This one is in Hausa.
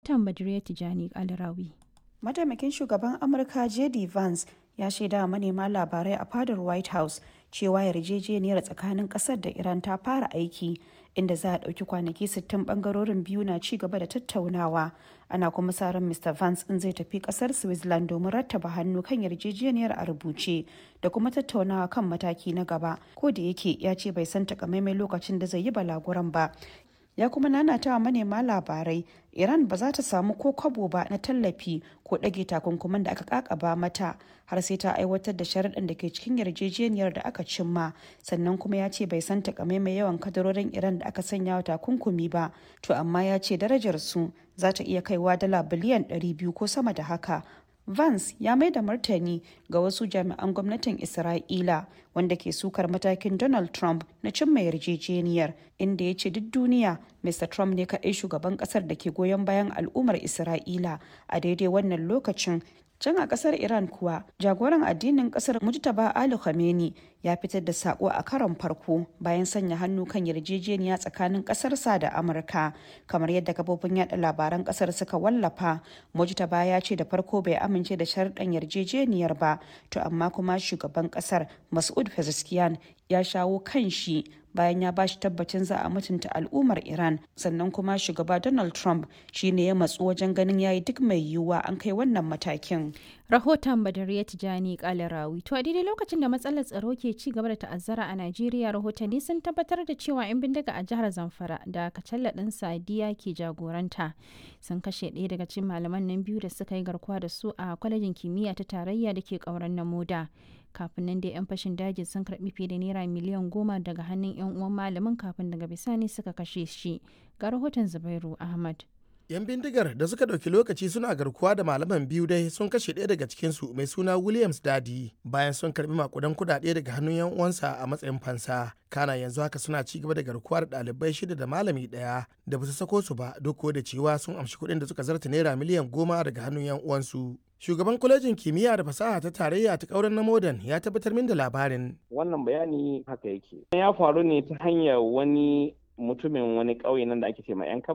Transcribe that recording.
rahoton badriya tijani alrawi mataimakin shugaban amurka jd vance ya shaida manema labarai a fadar white house cewa yarjejeniyar tsakanin kasar da iran ta fara aiki inda za a ɗauki kwanaki 60 bangarorin biyu na ci gaba da tattaunawa ana kuma sa ran mr vance in zai tafi kasar switzerland domin rattaba hannu kan yarjejeniyar a rubuce da kuma tattaunawa kan mataki na gaba ko da yake ya ce bai san takamaimai lokacin da zai yi balaguran ba ya kuma nanata wa manema labarai iran ba za ta samu ko kwabo ba na tallafi ko ɗage takunkuman da aka kakaba mata har sai ta aiwatar da sharaɗin da ke cikin yarjejeniyar da aka cimma sannan kuma ya ce bai san takamaimai yawan kadarorin iran da aka sanya wa takunkumi ba to amma ya ce darajar su za ta iya kaiwa dala biliyan 200 ko sama da haka Vance ya mai da martani ga wasu jami'an gwamnatin Isra'ila wanda ke sukar matakin Donald Trump na cimma yarjejeniyar inda ya ce duk duniya Mr. Trump ne kaɗai shugaban ƙasar da ke goyon bayan al'ummar Isra'ila a daidai wannan lokacin can a kasar iran kuwa jagoran addinin kasar mujtaba ali khamenei ya fitar da sako a karon farko bayan sanya hannu kan yarjejeniya tsakanin kasarsa da amurka kamar yadda kafofin yada labaran kasar suka wallafa mujtaba ya ce da farko bai amince da sharɗan yarjejeniyar ba to amma kuma shugaban kasar masud pezeshkian ya shawo kan shi bayan ya bashi tabbacin za a mutunta al'ummar iran sannan kuma shugaba donald trump shine ya matsu wajen ganin yayi duk mai yiwuwa an kai wannan matakin rahoton badariya tijani kalarawi to a daidai lokacin da matsalar tsaro ke ci gaba da ta'azzara a najeriya rahotanni sun tabbatar da cewa 'yan bindiga a jihar zamfara da kacalla ɗin sadiya ke jagoranta sun kashe ɗaya daga cikin malaman nan biyu da suka yi garkuwa da su a kwalejin kimiyya ta tarayya da ke ƙauren na moda kafin nan dai 'yan fashin daji sun karbi fiye da naira miliyan goma daga hannun 'yan uwan malamin kafin daga bisani suka kashe shi ga rahoton zubairu ahmad 'yan bindigar da suka ɗauki lokaci suna garkuwa da malaman biyu dai sun kashe ɗaya daga cikinsu mai suna williams dadi bayan sun karbi makudan kudade daga hannun 'yan uwansa a matsayin fansa kana yanzu haka suna ci gaba da garkuwa da ɗalibai shida da malami ɗaya da ba su sako su ba duk da cewa sun amshi kuɗin da suka zarta naira miliyan goma daga hannun 'yan uwansu shugaban kwalejin kimiyya da fasaha ta tarayya ta kauren na modern ya tabbatar min da labarin wannan bayani haka yake ya faru ne ta hanyar wani mutumin wani ƙauye nan da ake ce ma yan